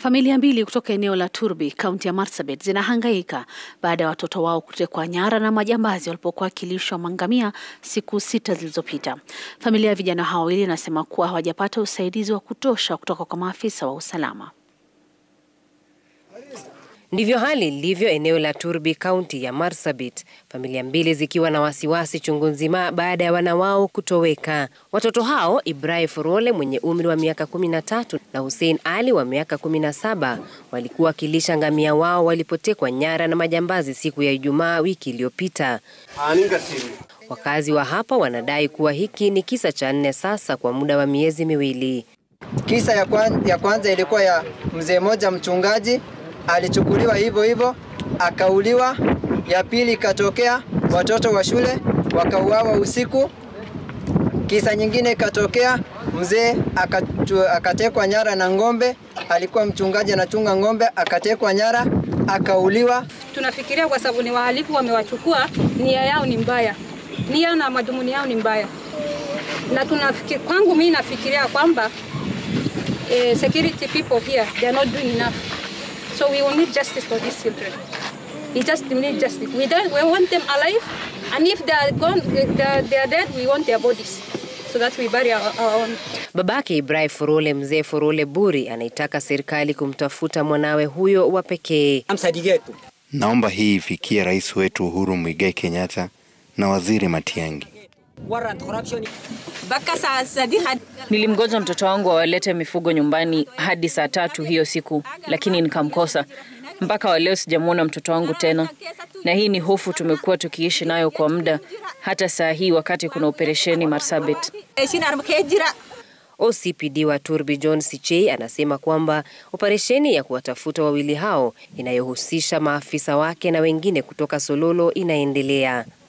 Familia mbili kutoka eneo la Turbi, kaunti ya Marsabit zinahangaika baada ya watoto wao kutekwa nyara na majambazi walipokuwa wakilishwa mangamia siku sita zilizopita. Familia ya vijana hao wawili inasema kuwa hawajapata usaidizi wa kutosha kutoka kwa maafisa wa usalama. Ndivyo hali ilivyo eneo la Turbi, kaunti ya Marsabit, familia mbili zikiwa na wasiwasi chungu nzima baada ya wana wao kutoweka. Watoto hao Ibrahim Furole mwenye umri wa miaka 13 na Hussein Ali wa miaka 17 walikuwa wakilisha ngamia wao walipotekwa nyara na majambazi siku ya Ijumaa wiki iliyopita. Wakazi wa hapa wanadai kuwa hiki ni kisa cha nne sasa kwa muda wa miezi miwili. Kisa ya, kwan, ya kwanza ilikuwa ya mzee mmoja mchungaji alichukuliwa hivyo hivyo akauliwa. Ya pili ikatokea watoto wa shule wakauawa usiku. Kisa nyingine ikatokea mzee akatekwa nyara na ng'ombe, alikuwa mchungaji anachunga ng'ombe, akatekwa nyara akauliwa. Tunafikiria kwa sababu ni wahalifu wamewachukua, nia yao ni mbaya, nia na madhumuni yao ni mbaya, na tunafikiri, kwangu mimi nafikiria kwamba eh, security people here they are not doing enough So we will need justice for these children. We just need justice. We don't. We want them alive, and if they are gone, they are, they are dead. We want their bodies, so that we bury our, our own. Babake Ibrahim Furole, mzee Furole Buri, anaitaka serikali kumtafuta mwanawe huyo wa pekee. Naomba hii ifikie rais wetu Uhuru Muigai Kenyatta na waziri Matiang'i. Nilimgoja mtoto wangu awalete mifugo nyumbani hadi saa tatu hiyo siku, lakini nikamkosa. Mpaka wa leo sijamwona mtoto wangu tena, na hii ni hofu tumekuwa tukiishi nayo kwa muda, hata saa hii wakati kuna operesheni Marsabit. OCPD wa Turbi John Sichei anasema kwamba operesheni ya kuwatafuta wawili hao inayohusisha maafisa wake na wengine kutoka Sololo inaendelea.